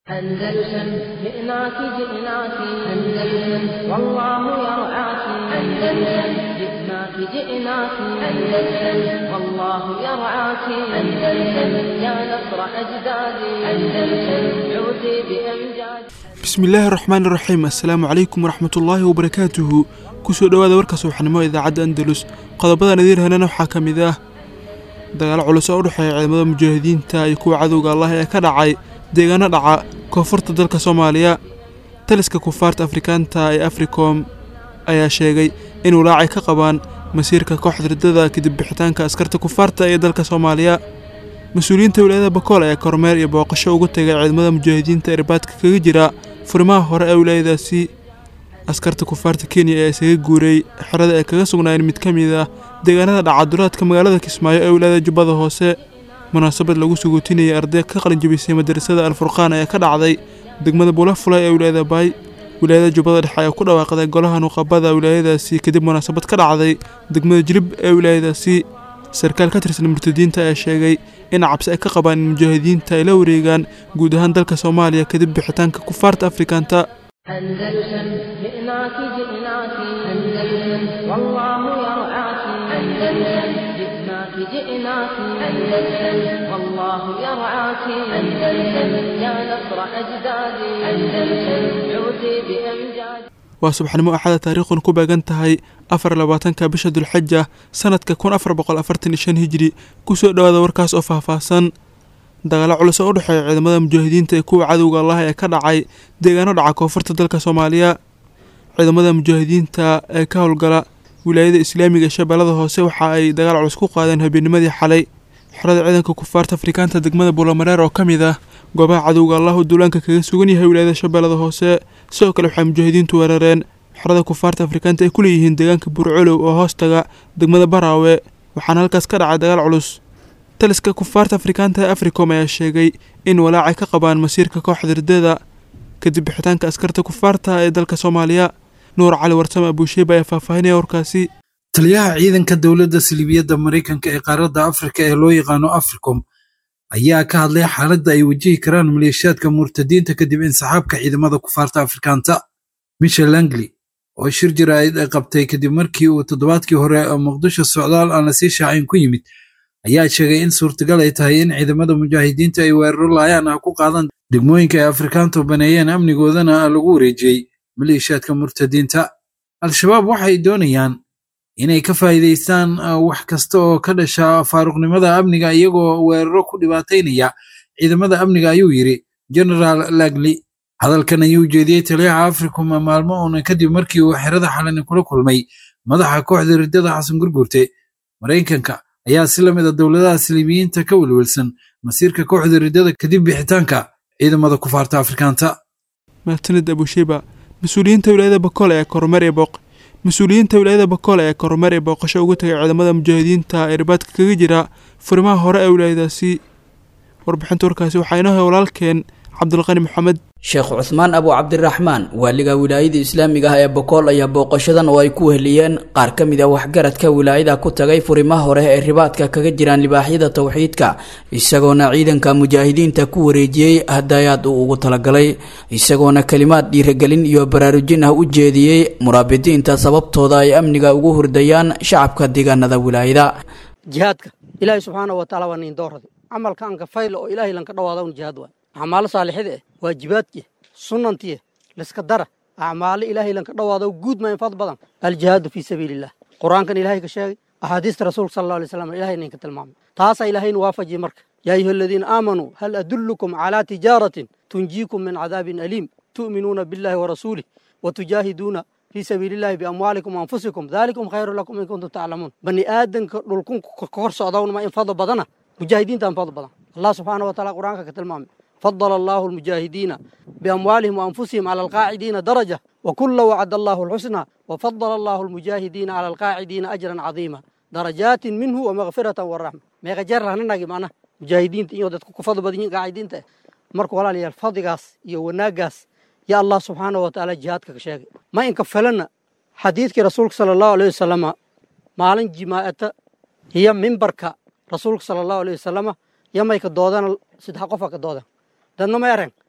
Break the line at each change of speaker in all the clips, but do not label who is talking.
أندلسن جئناك جئناك أندلسن والله يرعاك أندلسن جئناك جئناك أندلسن والله يرعاك أندلسن يا نصر أجدادي أندلسن عودي بأمجاد
bismillaahi raxmaan iraxiim assalaamu calaykum waraxmatullaahi wabarakaatuhu kusoo dhowaada warka subaxnimo idaacadda andalus qodobadan idiin helana waxaa ka mid ah dagaalo culus oo u dhexeeya ciidamada mujaahidiinta iyo kuwa cadowga allah ee ka dhacay deegaano dhaca koonfurta dalka soomaaliya taliska kufaarta afrikaanta ee africom ayaa sheegay in walaacay ka qabaan masiirka kooxda riddada kadib bixitaanka askarta kufaarta ee dalka soomaaliya mas-uuliyiinta wilaayada bakool ayaa kormeer iyo booqasho ugu tegay ciidamada mujaahidiinta ee irbaadka kaga jira furimaha hore ee wilaayadaasi askarta kufaarta kenya ee isaga guuray xerada ay kaga sugnaayeen mid ka mid ah deegaanada dhacaduraadka magaalada kismaayo ee wilaayada jubbada hoose munaasabad lagu suguutinayay arday ka qalinjabisay madarasada alfurqaan ayaa ka dhacday degmada bulafulay ee wilaayada baay wilaayada jubbada dhexe ayaa ku dhawaaqday golaha nuqabada wilaayadaasi kadib munaasabad ka dhacday degmada jilib ee wilaayadaasi sarkaal ka tirsan murtadiinta ayaa sheegay in cabsi ay ka qabaan in mujaahidiinta ay la wareegaan guud ahaan dalka soomaaliya kadib bixitaanka kufaarta afrikaanta
أندلسن جئناك جئناك أندلسن والله يرعاك أندلسن جئناك جئناك أندلسن والله يرعاك أندلسن يا نصر أجدادي أندلسن عودي بأمجاد
waa subaxnimo axada taariikhun ku beegan tahay afar labaatanka bisha dulxaja sanadka kun afar boqol afartan iyo shan hijri kusoo dhowaada warkaas oo faahfaahsan dagaalo culus oo u dhexeeya ciidamada mujaahidiinta ee kuwa cadowga allah ee ka dhacay deegaano dhaca koonfurta dalka soomaaliya ciidamada mujaahidiinta ee ka howlgala wilaayada islaamiga ee shabeellada hoose waxa ay dagaal culus ku qaadeen habeennimadii xalay xerada ciidanka kufaarta afrikaanta degmada buulamareer oo ka mid ah goobaha cadowga allah uu duulaanka kaga sugan yahay wilaayada shabeellada hoose sidoo kale waxay mujaahidiintu weerareen xerada kufaarta afrikaanta ay ku leeyihiin deegaanka buurcolow oo hoostaga degmada baraawe waxaana halkaas ka dhacay dagaal culus taliska kufaarta afrikaanta ee africom ayaa sheegay in walaacay ka qabaan masiirka kooxda riddada kadib bixitaanka askarta kufaarta ee dalka soomaaliya nuur cali warsame abuusheeba ayaa faahfaahinaya warkaasi
taliyaha ciidanka dowladda siliibiyadda maraykanka ee qaaradda afrika ee loo yaqaano africom ayaa ka hadlay xaaladda ay wajihi karaan maleeshiyaadka murtadiinta kadib insaxaabka ciidamada kufaarta afrikaanta michel langley oo shir jaraa'id ay qabtay kadib markii uu toddobaadkii hore muqdisho socdaal aan lasii shaacin ku yimid ayaa sheegay in suurtagal ay tahay in ciidamada mujaahidiinta ay weeraro laayaan ah ku qaadaan degmooyinka ay afrikaantu baneeyeen amnigoodana lagu wareejiyey maleeshiyaadka murtadiinta al-shabaab waxay doonayaan inay ka faa'iidaystaan wax kasta oo ka dhasha faaruqnimada amniga iyagoo weeraro ku dhibaataynaya ciidamada amniga ayuu yidhi genaraal lagli hadalkan ayuu jeediyey taliyaha africom maalmo uuna kadib markii uu xerada xalani kula kulmay madaxa kooxda riddada xasan gurgurte maraykanka ayaa si la mid a dowladaha siliibiyiinta ka welwelsan masiirka kooxda riddada kadib bixitaanka ciidamada kufaarta afrikaanta
mahadsanid abusheba mas-uuliyiinta wilaayada bakool ayaa kormeer ee booq mas-uuliyiinta wilaayada bakool ayaa kormeer ee booqasho ugu tagay ciidamada mujaahidiinta ee irbaadka kaga jira furimaha hore ee wilaayadaasi warbixinta warkaasi waxaa inoo hay walaalkeen cabdulqani maxamed
sheekh cuhmaan abu cabdiraxmaan waaliga wilaayada islaamiga ah ee bokool ayaa booqashadan oo ay ku weheliyeen qaar ka mid a waxgaradka wilaayada ku tagay furimaha hore ee ribaadka kaga jiraan libaaxyada towxiidka isagoona ciidanka mujaahidiinta ku wareejiyey hadayaad uu ugu talagalay isagoona kelimaad dhiiragelin iyo baraarujin ah u jeediyey muraabidiinta sababtooda ay amniga ugu hurdayaan shacabka deegaanada wilaayada
jihaadka ilaahay subxaana wa taala waa niin doorada camalka anka fayla oo ilaahay lanka dhawaada un jihaad waay acmaalo saalixida eh waajibaadkiya sunantiya liska dara acmaalo ilaahay lanka dhawaado guud ma infad badan aljihaadu fii sabiiliillah qur-aankan ilaahay ka sheegay axaadiista rasuulka sala alla alay slam ilahay ninka tilmaamay taasaa ilaahayna waafajiyey marka yaa ayuha aladiina aamanuu hal adullukum calaa tijaaratin tunjiikum min cadaabin aliim tu'minuuna billahi warasuulih wa tujaahiduuna fii sabiilillahi biamwaalikum waanfusikum daalikum khayru lakum in kuntum taclamuun bani aadanka dhulkun kahor socdawnma infada badana mujaahidiinta infada badan allah subxaana wa taala qur-aanka ka tilmaamay فضل الله المجاهدين بأموالهم وأنفسهم على القاعدين درجة وكل وعد الله الحسنى وفضل الله المجاهدين على القاعدين أجرا عظيما درجات منه ومغفرة والرحمة ما يغجر لنا نجي معنا مجاهدين تيجي ودت كفضل بدين قاعدين ته مركو ولا لي الفضيقاس يوناقاس يا الله سبحانه وتعالى جهادك كشاقي ما إنكفلنا حديثك رسولك صلى الله عليه وسلم مالن جماعة هي منبرك رسولك صلى الله عليه وسلم يما يكدودان سدح قفا كدودان dadna ma ereng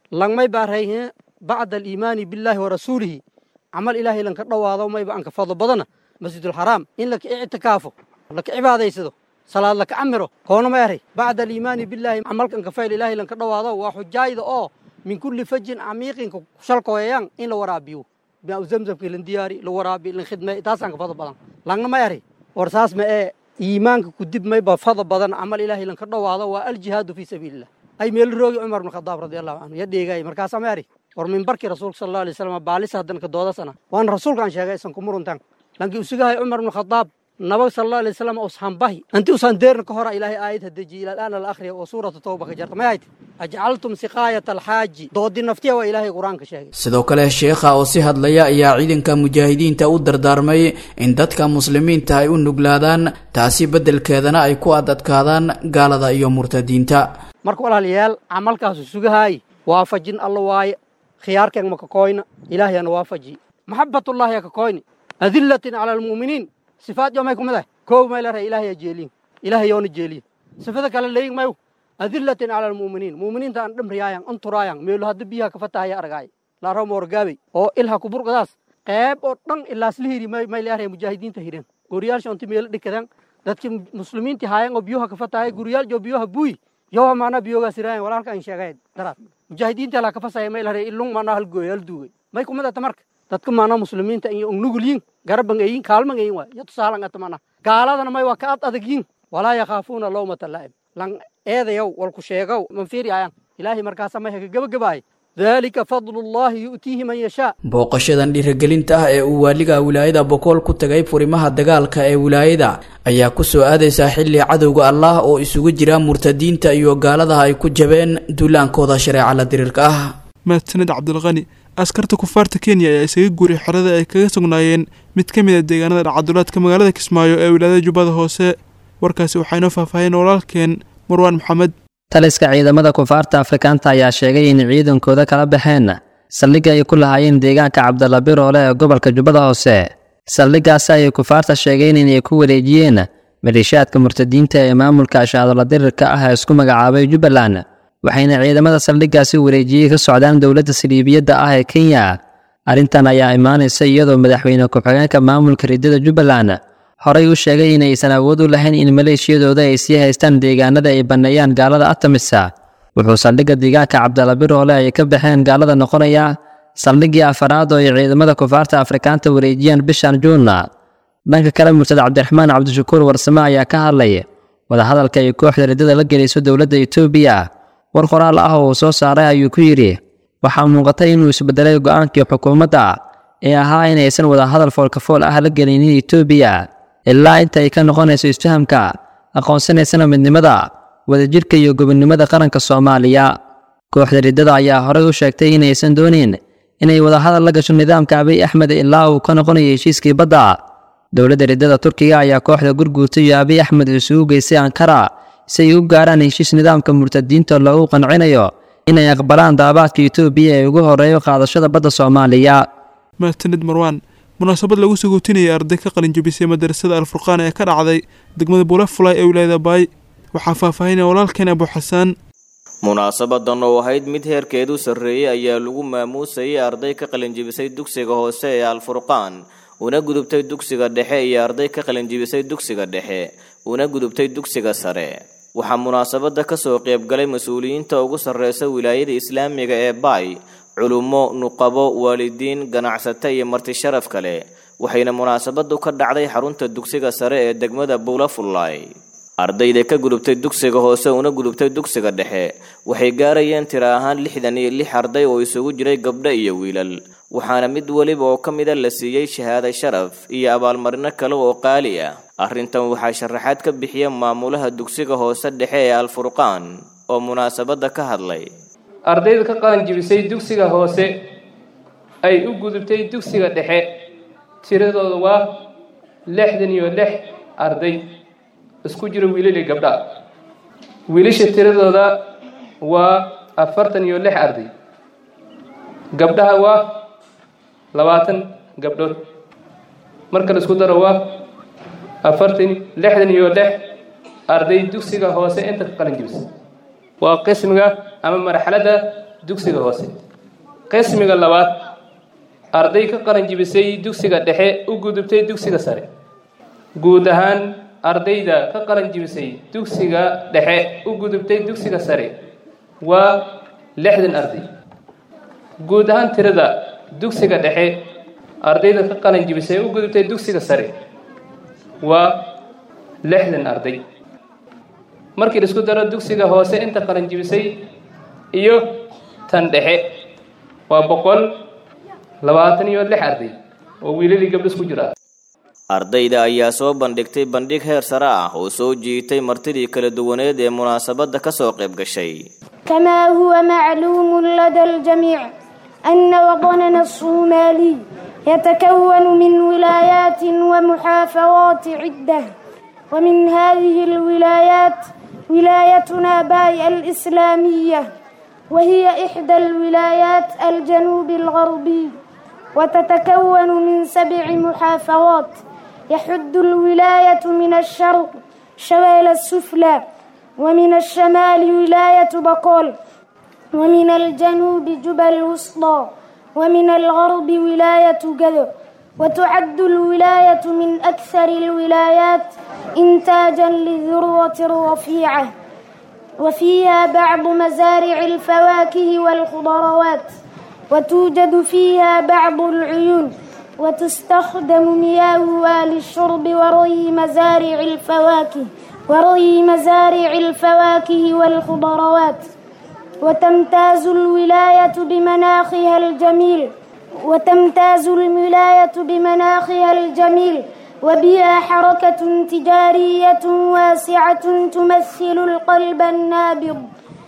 langmay baarayhe bacda aliimaani billaahi wa rasuulihi camal ilaahay lanka dhowaado mayba anka fadlo badana masjidulxaraam in laka ictikaafo laka cibaadaysado salaad laka camiro koona ma eray bacda aliimaani billaahi camalkanka fayl ilaahay lanka dhowaado waa xujaayda oo min kulli fajin camiiqinka shalkooyayaan in la waraabiyo biau zamzamka lan diyaari la waraabi lan khidmay taasanka fadlo badan langna ma eray war saas ma ee iimaanka kudib mayba fadlo badan camal ilaahay lanka dhowaado waa aljihaadu fii sabiilillah ay meel roogi cumar bn khadaab radi allahu canhu ya dheegaay markaasa ma eri war mimbarkii rasuulka sal allahu alay wasalam baalis haddan ka doodasana waana rasuulkaan sheegay isan kumuruntan lankii usugahay cumar bn khadaab nabag sal allahu alay wasalam ushanbahi anti usan deerna ka hora ilaahay aayad hadejiye ila al'aana la akhriya oo suuratu tawba ka jarta may hayti ajcaltum siqaayata alxaaji doodi naftiya waa ilaahay qur-aanka sheegay
sidoo kale sheekha oo si hadlaya ayaa ciidanka mujaahidiinta u dardaarmay in dadka muslimiinta ay u nuglaadaan taasi beddelkeedana ay ku adadkaadaan gaalada iyo murtadiinta
marka walaalayaal camalkaasu sugahaay waafajin alla waaye khiyaarkeen ma kakoyna ilaahayana waafaji maxabatullaahi ya kakoyni adillatin cala almu'miniin sifaad yo may kumid ah koow may leedahay ilaahay yaa jeeliyin ilaahay yoona jeeliyin sifada kale leeyin mayu adillatin cala almu'miniin mu'miniinta aan dhamriyaayan anturaayan meelo hadda biyaha ka fatahaya argaay laaro moorgaabey oo ilha kuburqadaas qeyb oo dhan ilaasla hiri may leedahay mujaahidiinta hireen guriyaalsha onti meelo dhikadan dadkii muslimiinti haayan oo biyoha ka fatahaya guriyaal jo biyoha buuy yowa maanaa biyogaas iraayan walaalka an sheegay daraad mujaahidiinta la ka fasaya may leedahay ilung maanaa hal gooy hal duugay may kumid ata marka dadka maanaa muslimiinta iyo nugulyin garaban eyin kaalman eyin waay yo tusaalan ata maanaa gaaladana may waa ka ad adagyin walaa yakhaafuuna lawmata laa'im lan eedayow walku sheegow man fiiriyaayan ilaahay markaasa may haka gebagabaay dalika fadlullaahi yu'tiihi man yashaa
booqashadan dhiirigelinta ah ee uu waaliga wilaayada bokool ku tagay furimaha dagaalka ee wilaayada ayaa ku soo aadaysaa xilli cadowga allah oo isugu jira murtadiinta iyo gaaladaha ay ku jabeen duulaankooda shareeca la diriirka ah
mahadsaned cabdilqani askarta kufaarta kenya ayaa isaga guuray xerada ay kaga sugnaayeen mid ka mid a deegaanada dhacadulaadka magaalada kismaayo ee wilaayada jubbada hoose warkaasi waxaa inoo faahfaaheen walaalkeen marwaan maxamed
taliska ciidamada kufaarta afrikaanta ayaa sheegay in ciidankooda kala baxeen saldhigga ay ku lahaayeen deegaanka cabdalla biroole ee gobolka jubbada hoose saldhiggaasi ayay kufaarta sheegeen inay ku wareejiyeen maleeshiyaadka murtadiinta ee maamulka ashaadola dirirka ah ee isku magacaabay jubbaland waxayna ciidamada saldhiggaasi wareejiyey ka socdaan dowladda saliibiyadda ah ee kenya arrintan ayaa imaanaysa iyadoo madaxweyne ku-xigeenka maamulka riddada jubbaland horey u sheegay inaysan awood u lahayn in maleeshiyadooda ay sii haystaan deegaanada ay banneeyaan gaalada atamisa wuxuu saldhigga deegaanka cabdalla biroole ay ka baxeen gaalada noqonaya saldhiggii afaraad oo ay ciidamada kufaarta afrikaanta wareejiyaan bishan juunna dhanka kale murtad cabdiraxmaan cabdishakuur warsame ayaa ka hadlay wadahadalka ay kooxda riddada la gelayso dowladda etoobiya war qoraal ah oo uu soo saaray ayuu ku yidhi waxaa muuqatay inuu isbedelay go'aankii xukuumadda ee ahaa inaysan wadahadal foolkafool ah la gelinin etoobiya ilaa inta ay ka noqonayso isfahamka aqoonsanaysana midnimada wadajirka iyo gobonnimada qaranka soomaaliya kooxda riddada ayaa horey u sheegtay inaysan doonin inay wadahadal la gasho nidaamka abiy axmed ilaa uu ka noqonayo heshiiskii badda dowladda riddada turkiga ayaa kooxda gurguurta iyo abiy axmed isugu geystay ankara si ay u gaaraan heshiis nidaamka murtadiinta loogu qancinayo inay aqbalaan daabaadka etoobiya ee ugu horeeyo qaadashada badda soomaaliya
mahadsanid marwaan munaasabad lagu sagootinayay arday ka qalinjabisay madarasada alfurqaan ee ka dhacday degmada buulafulay ee wilaayada baay waxaa faahfaahinaya walaalkeen abu xasaan
munaasabadan oo ahayd mid heerkeedu sarreeyey ayaa lagu maamuusayay arday ka qalinjibisay dugsiga hoose ee alfurqaan una gudubtay dugsiga dhexe iyo arday ka qalinjibisay dugsiga dhexe una gudubtay dugsiga sare waxaa munaasabada kasoo qaybgalay mas-uuliyiinta ugu sarreysa wilaayada islaamiga ee baay culummo nuqabo waalidiin ganacsato iyo marti sharaf kale waxayna munaasabadu ka dhacday xarunta dugsiga sare ee degmada buulafullaay ardayda ka gudubtay dugsiga hoose una gudubtay dugsiga dhexe waxay gaarayeen tira ahaan lixdan iyo lix arday oo isugu jiray gabdho iyo wiilal waxaana mid weliba oo ka mida la siiyey shahaado sharaf iyo abaalmarino kale oo qaali ah arrintan waxaa sharaxaad ka bixiya maamulaha dugsiga hoose dhexe ee alfurqaan oo munaasabada ka hadlay
ardayda ka qalanjibisay dugsiga hoose ay u gudubtay dugsiga dhexe tiradooda waa lixdan iyo lix arday isku jira wiilal iyo gabdha wiilasha tiradooda waa afartan iyo lix arday gabdhaha waa labaatan gabdhood marka la isku daro waa afartan lixdan iyo lix arday dugsiga hoose inta ka qalin jibisa waa qismiga ama marxaladda dugsiga hoose qismiga labaad arday ka qalan jibisay dugsiga dhexe u gudubtay dugsiga sare guud ahaan ardayda ka qalan jibisay dugsiga dhexe u gudubtay dugsiga sare waa lixdan arday guud ahaan tirada dugsiga dhexe ardayda ka qalan jibisay u gudubtay dugsiga sare waa lixdan arday markii la isku daro dugsiga hoose inta qalan jibisay iyo tan dhexe waa boqol labaatan iyo lix arday oo wiilalii gabdho isku jira
ardayda ayaa soo bandhigtay bandhig heer sare ah oo soo jiitay martidii kala duwaneed ee munaasabadda ka soo qayb gashay
كما هو معلوم لدى الجميع أن وطننا الصومالي يتكون من ولايات ومحافظات عدة ومن هذه الولايات ولايتنا باي الإسلامية وهي إحدى الولايات الجنوب الغربي وتتكون من سبع محافظات يحد الولاية من الشرق شمال السفلى ومن الشمال ولاية بقول ومن الجنوب جبل الوسطى ومن الغرب ولاية جذر وتعد الولاية من أكثر الولايات إنتاجا للذروة الرفيعة وفيها بعض مزارع الفواكه والخضروات وتوجد فيها بعض العيون وتستخدم مياهها للشرب وري مزارع الفواكه وري مزارع الفواكه والخضروات وتمتاز الولاية بمناخها الجميل وتمتاز الولاية بمناخها الجميل وبها حركة تجارية واسعة تمثل القلب النابض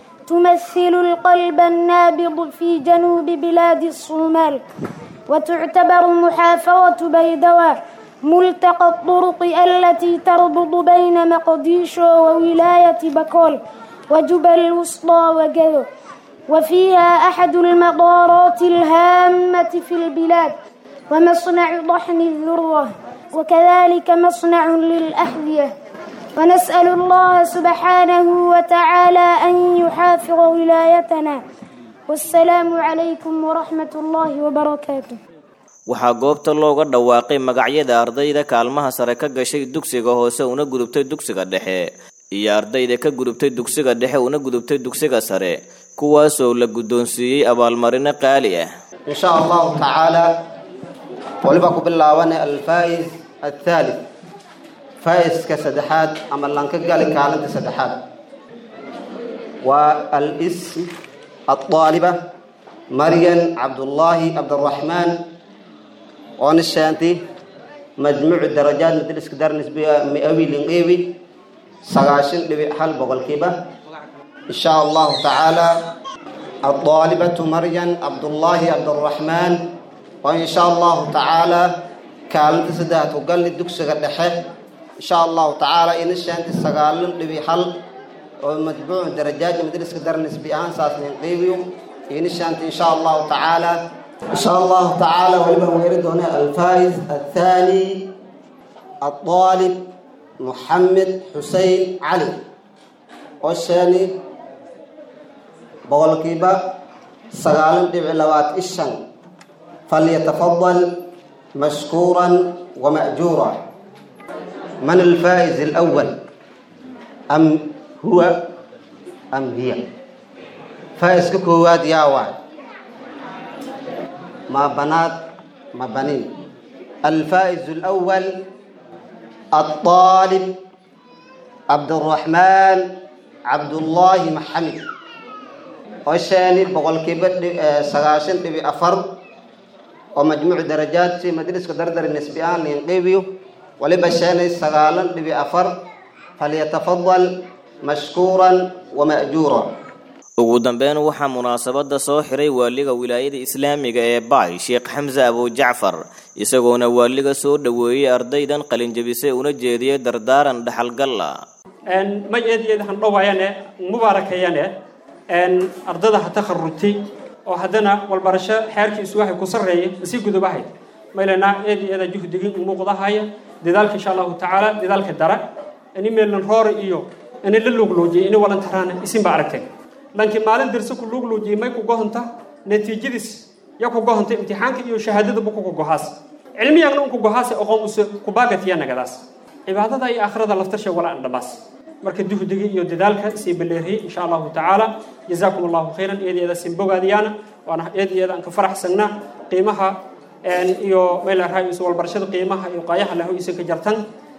تمثل القلب النابض في جنوب بلاد الصومال وتعتبر محافظة بيدواء ملتقى الطرق التي تربط بين مقديشو وولاية بكول وجبل الوسطى وجذو وفيها أحد المطارات الهامة في البلاد ومصنع طحن الذرة وكذلك مصنع للأحذية ونسأل الله سبحانه وتعالى أن يحافظ ولايتنا والسلام عليكم ورحمة الله وبركاته
waxaa goobta looga dhawaaqay magacyada ardayda kaalmaha sare ka gashay dugsiga hoose una gudubtay dugsiga dhexe iyo ardayda ka gudubtay dugsiga dhexe una gudubtay dugsiga sare kuwaasoo la guddoonsiiyey abaalmarino qaali ah
إن شاء الله تعالى ولبا كبلاوان الفائز الثالث فائز كسدحات أما لانك قال كالنت سدحات والاسم الطالبة مريم عبد الله عبد الرحمن ونشانتي مجموع الدرجات مدرس كدار نسبية مئوي لنقيوي سغاشن لبي حل بغل كيبة إن شاء الله تعالى الطالبة مريم عبد الله عبد الرحمن وإن شاء الله تعالى كانت سدات وقال لي دكس غدحه إن شاء الله تعالى إن شانت سغالن لبي حل ومتبوع درجات مدرس كدر نسبي آن ساس نقيبيو إن شانت إن شاء الله تعالى إن شاء الله تعالى ولما ويرد هنا الفائز الثاني الطالب محمد حسين علي والثاني boqolkiiba sagaalan dhibic labaad ishan falyatafadal mashkuuran wama'juura man alfaa'iz alawal am huwa am hiya faa'iska koowaad yaa waay ma banaad ma banin alfaa'iz alawal الطالب عبد الرحمن عبد الله محمد وشاني بقول كيبت سغاشن تبي أفر ومجموع درجات في مدرسة دردر النسبيان لينقيبيو ولبشاني سغالن تبي أفر فليتفضل مشكورا ومأجورا
ugu dambeyn waxaa munaasabada soo xiray waaliga wilaayada islaamiga ee baay sheekh xamse abu jacfar isagoona waaliga soo dhoweeyey ardaydan qalinjabisay una jeediyey dardaaran dhaxalgalla
ma eedeed han dhowayane mubaarakayane ardada ha takharujtay oo haddana walbarasho xeerkiisu waxay ku sarreeyay masii gudubahay maylana eed eeda juhdigii muuqdahaya dadaalka insha allahu tacaala dadaalka dara ini meelnan roore iyo ini la lugloojiye ini walantaraan isin ba aragtay lankii maalin dirse ku luugluujiyey may ku gohonta natiijadiis ya ku gohonta imtixaanka iyo shahaadadaba kuku gohaas cilmiyagna unku gohaase oqoon use kubaagatiya nagadaas cibaadada iyo aakhirada laftasha wala an dhabaas marka duhdiga iyo dadaalka sii baleeriyey insha allahu tacaala jazaakum allahu khayran eedeeda sin bogaadiyaana waana eedeeda aan ka faraxsanaa qiimaha iyo meel arhaa isu walbarashada qiimaha iyo qaayaha lahu isan ka jartan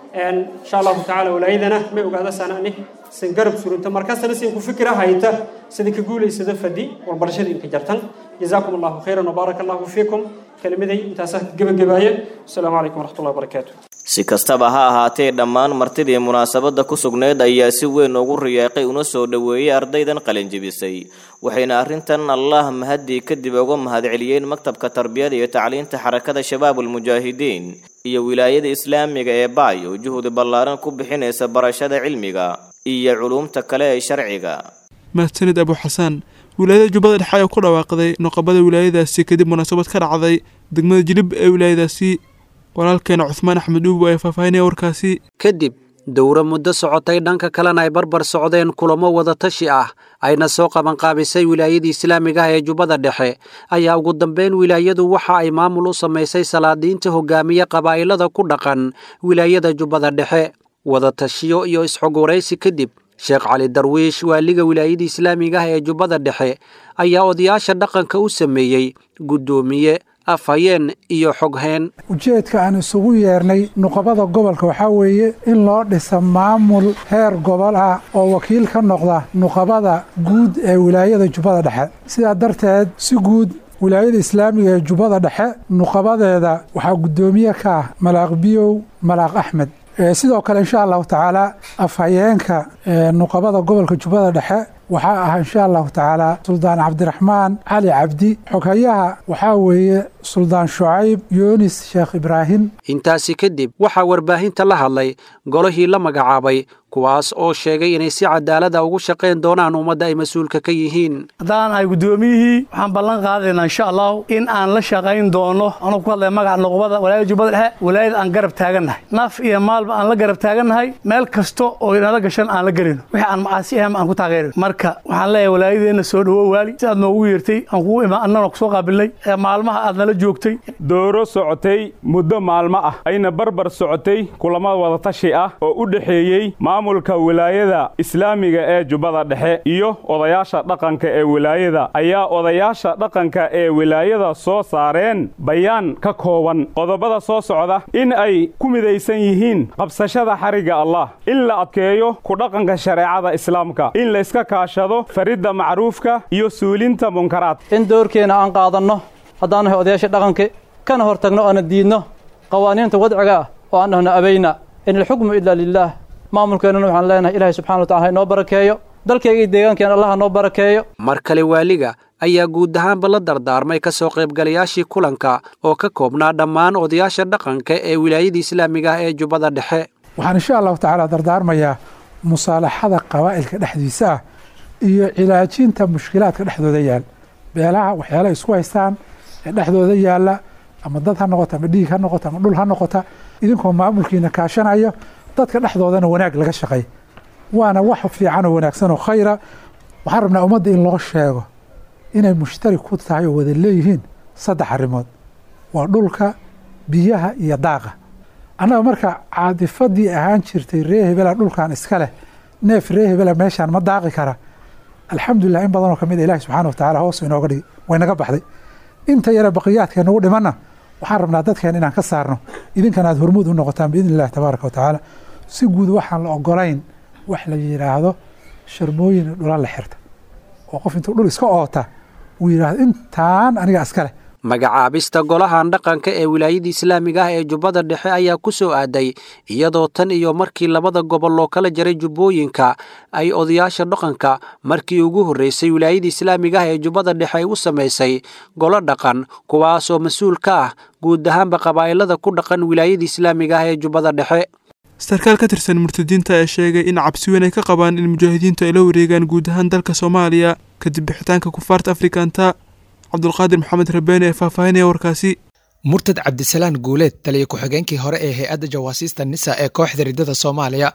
insha allahu tacaala walaayadana may ogaada sanani sin garab surunta markastana sin ku fikira hayta sida ka guulaysada fadi walbarashada inka jartan jazaakum allahu khayran wabaaraka allahu fiikum kelimaday intaasaa gebagabaaya asalaamu calaykum waraxmatullahi wabarakaatu
si kastaba ha ahaatee dhammaan martidii munaasabadda ku sugnayd ayaa si weyn ugu riyaaqay una soo dhoweeyey ardaydan qalinjibisay waxayna arrintan allah mahadii kadib uga mahadceliyeen maktabka tarbiyada iyo tacliinta xarakada shabaabulmujaahidiin iyo wilaayada islaamiga ee baay oo juhdi ballaaran ku bixinaysa barashada cilmiga iyo culuumta kale ee sharciga
mahadsanid abu xasaan wilaayada jubbada dhexe ayaa ku dhawaaqday noqobada wilaayadaasi kadib munaasabad ka dhacday degmada jilib ee wilaayadaasi walaalkeena cuhmaan axmed uubo ee faahfaahinaya warkaasi
kadib dowro muddo socotay dhanka kalena ay barbar socdeen kulamo wadatashi ah ayna soo qabanqaabisay wilaayadii islaamiga ah ee jubbada dhexe ayaa ugu dambeyn wilaayadu waxa ay maamul u samaysay salaadiinta hogaamiye qabaa'ilada ku dhaqan wilaayada jubbada dhexe wadatashiyo iyo isxogwaraysi kadib sheekh cali darwiish waaliga wilaayada islaamiga ah ee jubbada dhexe ayaa odayaasha dhaqanka u sameeyey guddoomiye afhayeen iyo xogheen
ujeedka aan isugu yeernay nuqabada gobolka waxaa weeye in loo dhisa maamul heer gobol ah oo wakiil ka noqda nuqabada guud ee wilaayada jubbada dhexe sidaa darteed si guud wilaayada islaamiga ee jubbada dhexe nuqabadeeda waxaa guddoomiye ka ah malaaq biyow malaaq axmed sidoo kale insha allahu tacaala afhayeenka nuqabada gobolka jubbada dhexe waxaa ah insha allahu tacaala suldaan cabdiraxmaan cali cabdi xoghayaha waxaa weeye suldaan shucayb yunis sheekh ibraahim
intaasi kadib waxaa warbaahinta la hadlay golihii la magacaabay kuwaas oo sheegay inay si cadaalada ugu shaqayn doonaan ummadda ay mas-uulka ka yihiin
haddaan ahay guddoomiyihii waxaan ballan qaadaynaa insha allahu in aan la shaqayn doono anuu ku hadlaya magaca nuqbada walaayada jubbada dhexe walaayada aan garab taagannahay naf iyo maalba aan la garab taagannahay meel kasta oo inala gashan aan la gelino wixii aan macaasi ahayn aan ku taageerino marka waxaan leeyahay walaayadeenna soo dhowo waali si aad noogu yeertay aan kugu imaan annana kusoo qaabilnay ee maalmaha aad nala joogtay
dooro socotay muddo maalmo ah ayna barbar socotay kulamo wadatashi ah oo u dhexeeyey maamulka wilaayada islaamiga ee jubbada dhexe iyo odayaasha dhaqanka ee wilaayada ayaa odayaasha dhaqanka ee wilaayada soo saareen bayaan ka kooban qodobada soo socda in ay ku midaysan yihiin qabsashada xarigga allah in la adkeeyo ku dhaqanka shareecada islaamka in layska kaashado faridda macruufka iyo suulinta munkaraad
in doorkeenna aan qaadanno haddaan nahay odayaasha dhaqanka kana hor tagno oona diidno qawaaniinta wadciga ah oo aan dhahno abayna in alxukmu ilaa lilaah maamulkeennana waxaan leenahay ilaahay subxana wa tacala ha inoo barakeeyo dalkayga iyo deegaankeena allah ha noo barakeeyo
mar kale waaliga ayaa guud ahaanba la dardaarmay ka soo qaybgalayaashii kulanka oo ka koobnaa dhammaan odayaasha dhaqanka ee wilaayada islaamiga ah ee jubbada dhexe
waxaan insha allahu tacaala dardaarmayaa musaalaxada qabaa'ilka dhexdiisa ah iyo cilaajinta mushkilaadka dhexdooda yaal beelaha waxyaalaha isku haystaan ee dhexdooda yaalla ama dad ha noqota ama dhiig ha noqota ama dhul ha noqota idinkoo maamulkiina kaashanayo dadka dhexdoodana wanaag laga shaqeey waana wax fiican oo wanaagsan oo khayra waxaan rabnaa ummadda in loo sheego inay mushtarik ku tahay oo wada leeyihiin saddex arrimood waa dhulka biyaha iyo daaqa annaga marka caadifadii ahaan jirtay ree hebela dhulkan iska leh neef ree hebela meeshaan ma daaqi kara alxamdulilah in badanoo kamid a ilahi subxana wa tacala hoos inooga dhigi waynaga baxday inta yare baqiyaadka nagu dhimanna waxaan rabnaa dadkeen inaan ka saarno idinkana aad hormuud u noqotaan biidni illahi tabaaraka wa tacaala si guud waxaan la ogolayn wax la yidhaahdo sharmooyin dhula la xirta oo qof intuu dhul iska oota uu yidhaahdo intaan aniga iska leh
magacaabista golahan dhaqanka ee wilaayada islaamiga ah ee jubbada dhexe ayaa ku soo aaday iyadoo tan iyo markii labada gobol loo kala jaray jubbooyinka ay odayaasha dhaqanka markii ugu horreysay wilaayada islaamiga ah ee jubbada dhexe ay u samaysay golo dhaqan kuwaasoo mas-uul ka ah guud ahaanba qabaa'ilada ku dhaqan wilaayada islaamiga ah ee jubbada dhexe
sarkaal ka tirsan murtadiinta ayaa sheegay in cabsi weyn ay ka qabaan in mujaahidiintu ay la wareegaan guud ahaan dalka soomaaliya kadib bixitaanka kufaarta afrikanta cabdulqaadir maxamed rabeene ee faahfaahinaya warkaasi
murtad cabdisalaan guuleed taliya ku-xigeenkii hore ee hay-adda jawaasiista nisa ee kooxda riddada soomaaliya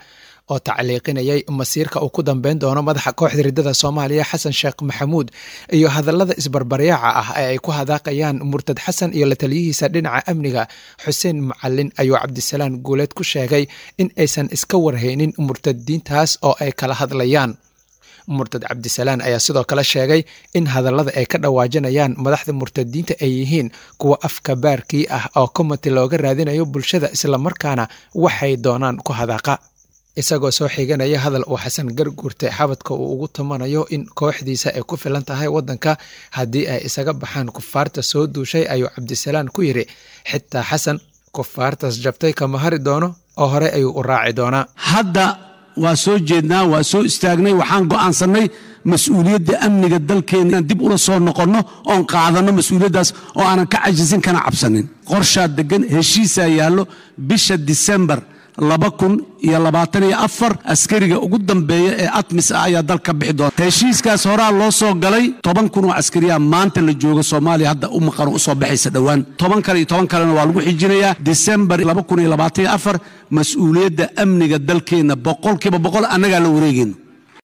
oo tacliiqinayay masiirka uu ku dambeyn doono madaxa kooxda riddada soomaaliya xasan sheekh maxamuud iyo hadallada isbarbaryaaca ah ee ay ku hadaaqayaan murtad xasan iyo la taliyihiisa dhinaca amniga xuseen macalin ayuu cabdisalaan guuleed ku sheegay in aysan iska warhaynin murtadiintaas oo ay kala hadlayaan murtad cabdisalaan ayaa sidoo kale sheegay in hadallada ay ka dhawaajinayaan madaxda murtadiinta ay yihiin kuwa afka baarkii ah oo komati looga raadinayo bulshada islamarkaana waxay doonaan ku hadaaqa isagoo soo xiganaya hadal uu xasan garguurte xabadka uu ugu tumanayo in kooxdiisa ay ku filan tahay waddanka haddii ay isaga baxaan kufaarta soo duushay ayuu cabdisalaan ku yidhi xitaa xasan kufaartaas jabtay kama hari doono oo hore ayuu u raaci doonaa
hadda waa soo jeednaa waa soo istaagnay waxaan go'aansannay mas-uuliyadda amniga dalkeena inaan dib ula soo noqonno oon qaadanno mas-uuliyaddaas oo aanan ka cajisin kana cabsanin qorshaa deggan heshiisaa yaallo bisha disembar laba kun iyo labaatan iyo afar askariga ugu dambeeya ee atmis ah ayaa dalka bixi doona heshiiskaas horaa loo soo galay toban kun oo askariya maanta la jooga soomaaliya hadda u maqan oo usoo baxaysa dhowaan toban kale iyo toban kalena waa lagu xijinayaa disembar laba kun iyo labaatan iyo afar mas-uuliyadda amniga dalkeenna boqolkiiba boqol annagaa la wareegayno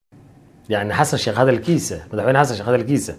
yani xasan sheekh hadalkiisa madaxweyne xasan sheekh hadalkiisa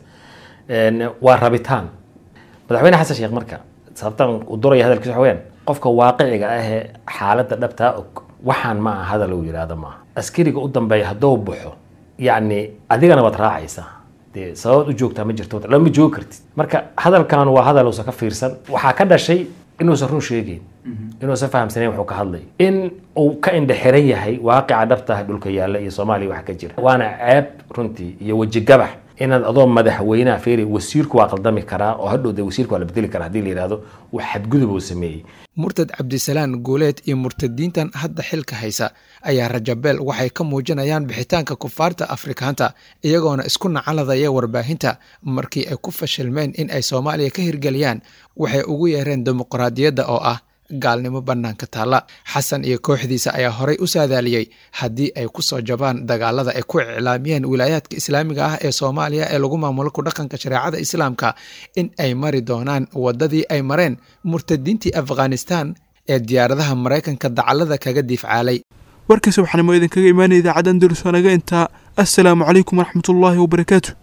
waa rabitaan madaxweyne xasan sheekh marka sababtan uu duraya hadalkiisa waxa weyaan qofka waaqiciga ahee xaaladda dhabtaa og waxaan ma aha hadal uu yidhaahdo maaha askariga u dambeeya hadduu baxo yacni adigana waad raacaysaa dee sababaad u joogtaa ma jirto lama joogi kartid marka hadalkan waa hadal uusan ka fiirsan waxaa ka dhashay inuusan run sheegeyn inuusan fahamsanayn wuxuu ka hadlay in uu ka indhexiran yahay waaqica dhabtaha dhulka yaalla iyo soomaaliya wax ka jira waana ceeb runtii iyo wejigabax inaad adoo madaxweynaha feeri wasiirku waa qaldami karaa oo hadhow dee wasiirku waa la bedeli karaa haddii la yidhahdo wax xadgudub uu sameeyey
murtad cabdisalaan guuleed iyo murtadiintan hadda xilka haysa ayaa rajabeel waxay ka muujinayaan bixitaanka kufaarta afrikaanta iyagoona isku nacaladaya warbaahinta markii ay ku fashilmeen in ay soomaaliya ka hirgeliyaan waxay ugu yeereen dimuqraadiyadda oo ah gaalnimo bannaanka taalla xasan iyo kooxdiisa ayaa horay u saadaaliyey haddii ay ku soo jabaan dagaalada ay ku iclaamiyeen wilaayaadka islaamiga ah ee soomaaliya ee lagu maamulo ku dhaqanka shareecada islaamka in ay mari doonaan waddadii ay mareen murtadiintii afghanistan ee diyaaradaha maraykanka dacallada kaga diifcaalay
warkii subaxnimo idinkaga imaanaya idaacadda andalus waa naga intaa assalaamu calaykum waraxmatullaahi wabarakaatu